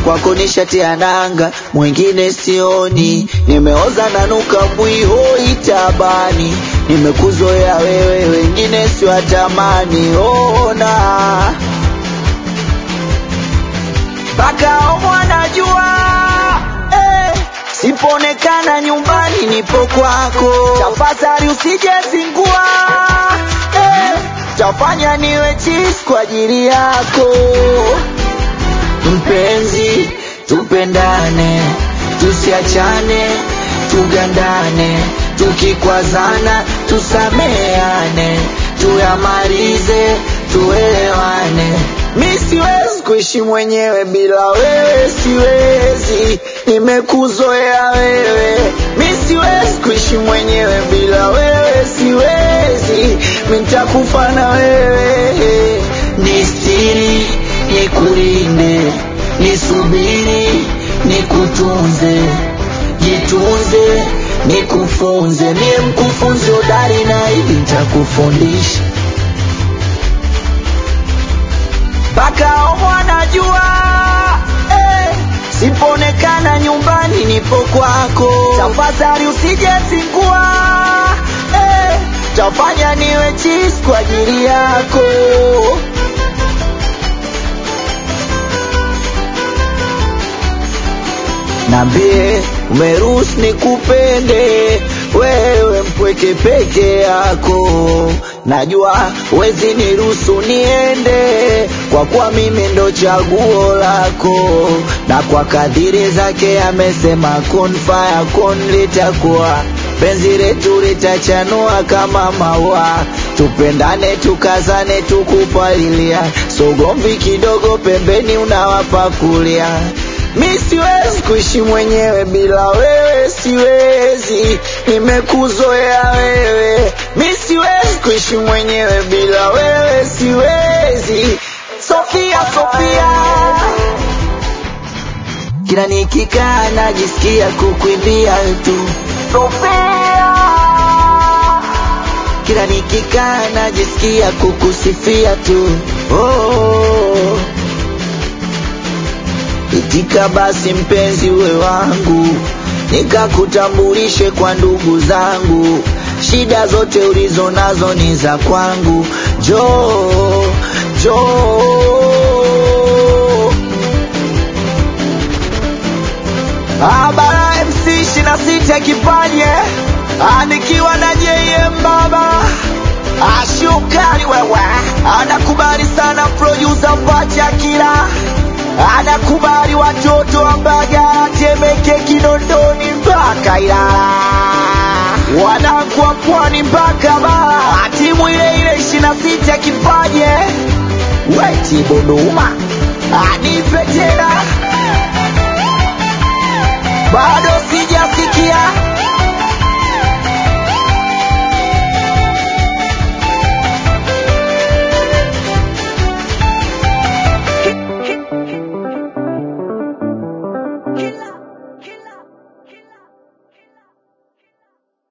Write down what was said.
kwako nishatia nanga, mwingine sioni, nimeoza nanuka mwiho itabani, nimekuzoea wewe, wengine siwatamani, ona mpaka mwanajua eh, sipoonekana nyumbani nipo kwako, tafadhali usijezingua eh, tafanya niwe chizi kwa ajili yako mpenzi, tupendane, tusiachane, tugandane, tukikwazana tusameane, tuyamalize, tuelewane. Mi siwezi kuishi mwenyewe bila wewe, siwezi, nimekuzoea wewe. Mi siwezi kuishi mwenyewe bila wewe, siwezi, mi nitakufa na wewe. Nistiri, nikulinde, nisubiri, nikutunze, jitunze, nikufunze, niye mkufunzi hodari na hivi nitakufundisha mpaka mwanajua eh, sipoonekana nyumbani nipo kwako, tafadhali usijezingua eh, tafanya niwe chizi kwa ajili yako. Nambie umeruhusu nikupende wewe mpweke peke yako, najua wezi niruhusu niende, kwa kuwa mimi ndo chaguo lako, na kwa kadiri zake amesema kun faya kun, litakuwa penzi letu litachanua kama maua, tupendane tukazane tukupalilia, sogomvi kidogo pembeni unawapakulia Mi siwezi kuishi mwenyewe bila wewe, siwezi, nimekuzoea wewe. Mi siwezi kuishi mwenyewe bila wewe, siwezi. Sofia, Sofia, kila nikikaa najisikia kukuimbia tu Sofia, kila nikikaa najisikia kukusifia tu oh. Itika basi mpenzi uwe wangu, nikakutambulishe kwa ndugu zangu. Shida zote ulizo nazo ni za kwangu. Jo, jo Abara MC ishirini na sita kipanye anikiwa na JM baba ashukari wewe, anakubali sana producer Pacha kila anakubali watoto wa Mbagala, Temeke, Kinondoni mpaka Ilala, wanangu wa Pwani mpaka Bara, timu ile ile ishirini na sita kipaje weti Bunduma anipe tena bado